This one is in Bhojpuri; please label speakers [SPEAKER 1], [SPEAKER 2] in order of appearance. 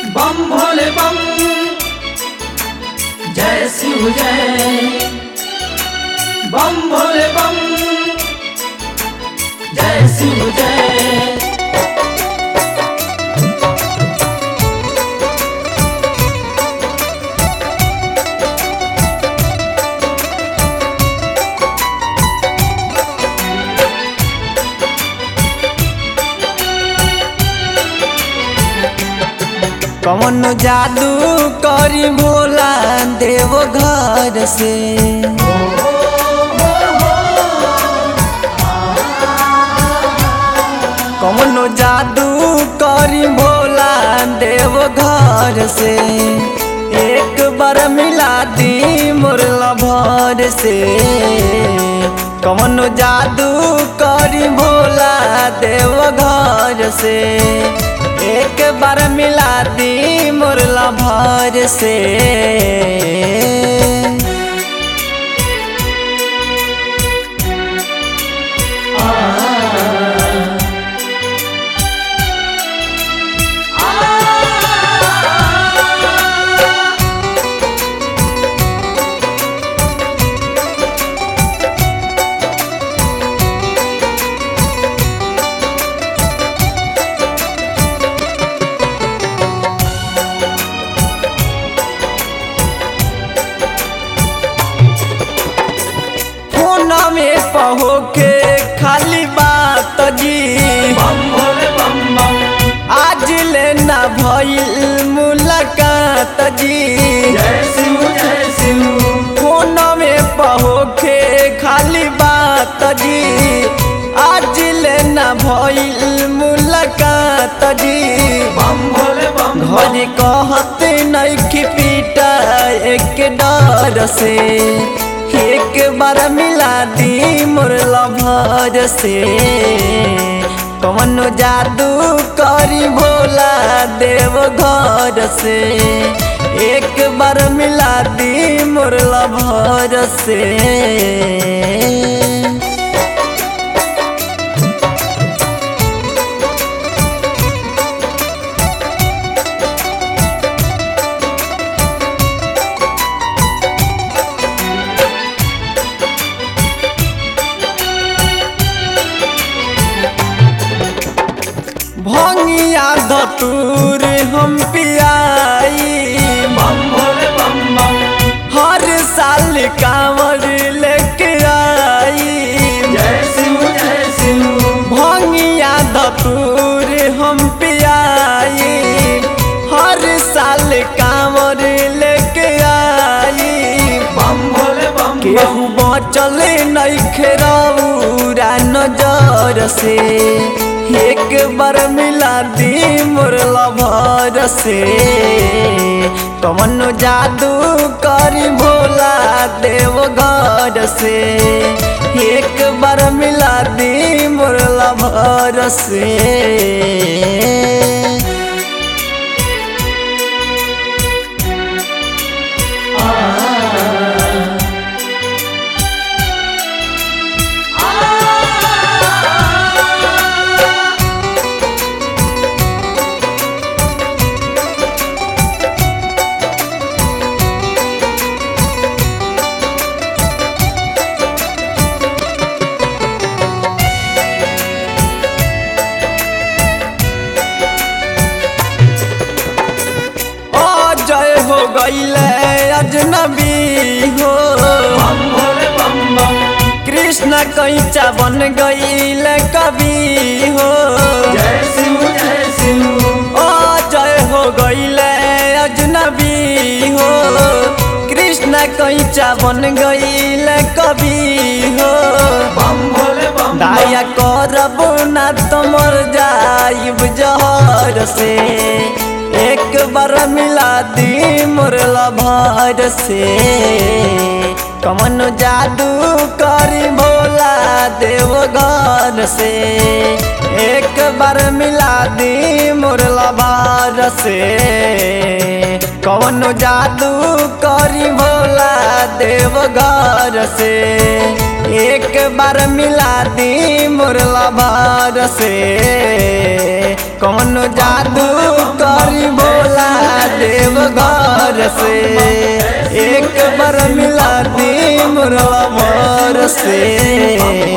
[SPEAKER 1] बम भोले बम जय शिव जय बम भोले बम जय शिव जय
[SPEAKER 2] कौन जादू करी भोला देव घर से कौन जादू करी भोला देव घर से एक बार मिला दी मुरला भर से कौन जादू करी भोला देव घर से एक बार मिला दी मुरला भर से फोन में पहो के खाली बात जी
[SPEAKER 1] बम भोले बम बम
[SPEAKER 2] आज लेना भइल मुलाकात जी
[SPEAKER 1] जय शिव जय शिव
[SPEAKER 2] फोन में पहो के खाली बात जी आज लेना भइल मुलाकात जी
[SPEAKER 1] बम भोले बम
[SPEAKER 2] घर कहत नइखे पीटा एक डर से एक बार मिला दी मुरला भर से कौन जादू करी भोला देव घर से एक बार मिला दी मुरला भर से भंगिया धतूर हम पियाई
[SPEAKER 1] बम भोले बम बम
[SPEAKER 2] हर साल कांवर लेके आई
[SPEAKER 1] जय शिव जय शिव
[SPEAKER 2] भंगिया धतूर हम पियाई हर साल कांवर लेके आई
[SPEAKER 1] बम भोले बम
[SPEAKER 2] केहू बचल नइखे रौरा नजर से एक बार मिला दी मुरला भर से कौन जादू करी भोला देव घर से एक बार मिला दी मुरला भर से जय हो गईले अजनबी हो
[SPEAKER 1] बम भोले बम बम
[SPEAKER 2] कृष्ण कैचा बन गईले कवि हो
[SPEAKER 1] जय शिव जय शिव
[SPEAKER 2] ओ जय हो गईले अजनबी हो कृष्ण कैचा बन गईले कवि हो
[SPEAKER 1] बम भोले बम
[SPEAKER 2] दाया करब ना तमर जाइब जहर से एक बार मिला दी मुरला भर से कमन जादू करी भोला देव घर से एक बार मिला दी मुरला भर से कौन जादू करी भोला देव घर से एक बार मिला दी मुरला भर से कौन जादू करी भोला से एक बार मिला दी मुरला मोर से